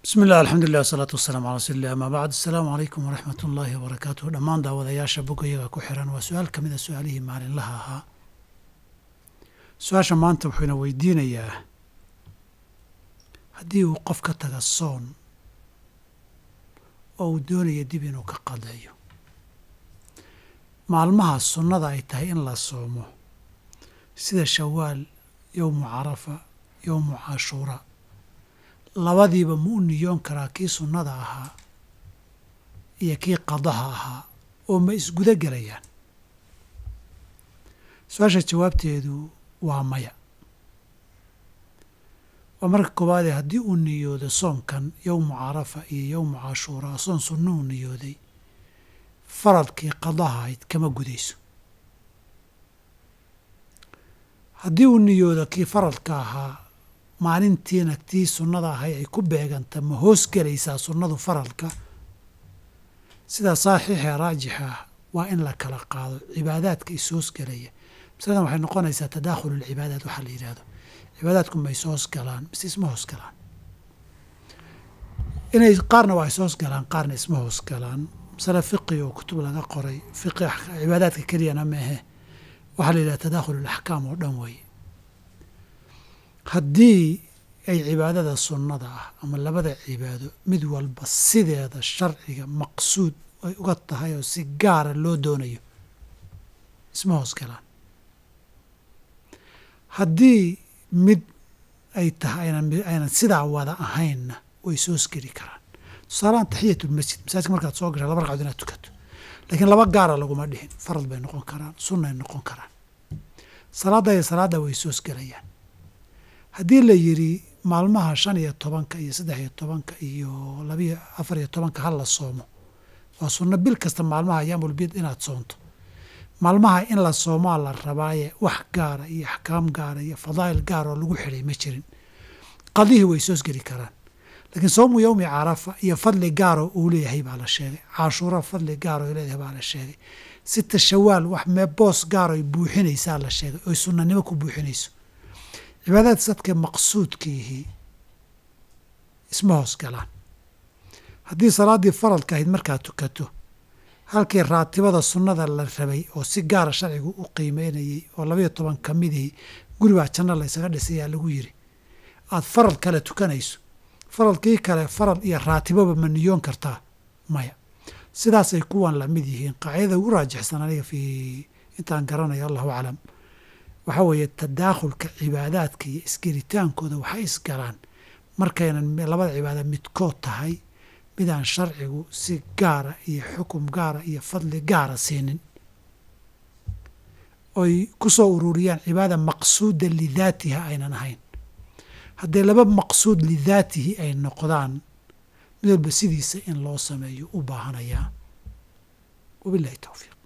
bismi illah alxamdulilah wasalaatu wasalaamu calaa rasuulilah amaa bacd asalaamu calaykum waraxmat ullaahi wabarakaatuh dhammaan daawadayaasha bogayaga ku xiran waa su-aal ka mid a su-aalihii maalinlaha ahaa su-aasha maanta wuxuuna weydiinayaa haddii uu qof ka taga soon oo uu doonaya dib inuu ka qadeeyo maalmaha sunnada ay tahay in la soomo sida shawaal yowmu carafa yowmu cashuura labadiiba ma u niyoon karaa kii sunnada ahaa iyo kii qadaha ahaa oo ma isguda gelayaan su-aasha jawaabteedu waa maya waa marka koowaadee haddii uu niyoodo soonkan yowmu carafa iyo yowmu cashuura soon sunno uu niyooday faradkii qadaha ahayd kama gudayso haddii uu niyoodo kii faradka ahaa maalintiina tii sunnada ahay ay ku beeganta ma hoos gelaysaa sunnadu faralka sidaa saxiixee raajixa ah waa in la kala qaado cibaadaadka is hoos gelaya masaladan waxay noqonaysaa tadaakhul ulcibaadaat waxaa la yidhahdo cibaadaadku ma is hoos galaan mise isma hoos galaan inay qaarna waa is hoos galaan qaarna isma hoos galaan masale fiqi oo kutub laga qoray fiqi cibaadaadka keliyana maahe waxaa la yidhahda tadaakhul ulaxkaam oo dhan weeye haddii ay cibaadada sunnada ah ama labada cibaado mid walba sideeda sharciga maqsuud ay uga tahay oo si gaara loo doonayo isma hoos galaan haddii mid ay tahay aynan sidaa wada ahaynna way is hoos geli karaan tusaalahaan taxiyatulmasjid masaajidka markaad soo gasha laba ragcadood inaad tukato laakiin laba gaara laguma dhihin farad bay noqon karaan sunnay noqon karaan salaadda iyo salaadda way is hoos gelayaan haddii la yidhi maalmaha shan iyo tobanka iyo saddex iyo tobanka iyo labiyo afar iyo tobanka ha la soomo waa sunno bil kasta maalmaha ayaamulbid inaad soonto maalmaha in la soomaa la rabaaye wax gaara iyo axkaam gaara iyo fadaa'il gaar oo lagu xidhay ma jirin qadihii way soos geli karaan laakiin soomu yowmi carafa iyo fadli gaaroo uu leeyahay baa la sheegay cashuura fadli gaar oo leeyahay baa la sheegay sita shawaal wax mee boos gaar oy buuxinaysaa la sheegay oy sunnanimo ku buuxinayso cibaadaad sadka maqsuudkiihii isma hoos galaan haddii salaaddii faradka ahayd markaad tukato halkii raatibada sunnada la rabay oo si gaara sharcigu u qiimeynayey oo labayo toban ka midihii guribaa janno la ysaga dhisayaa lagu yiri aad farad kale tukanayso faradkii kale farad iyo raatiboba ma niyoon kartaa maya sidaasay kuwan la mid yihiin qaacidada ugu raajixsan aniga fii intaan garanayo allahu aclam waxaa weeye tadaakhulka cibaadaadka iyo isgelitaankooda waxay isgalaan markaynan labada cibaada midkood tahay midaan sharcigu si gaara iyo xukum gaara iyo fadli gaara siinin oy ku soo ururiyaan cibaada maqsuuda lidaatiha aynan ahayn hadday laba maqsuud lidaatihi ay noqdaan mid walba sidiisa in loo sameeyo u baahanayaa wabilahi towfiiq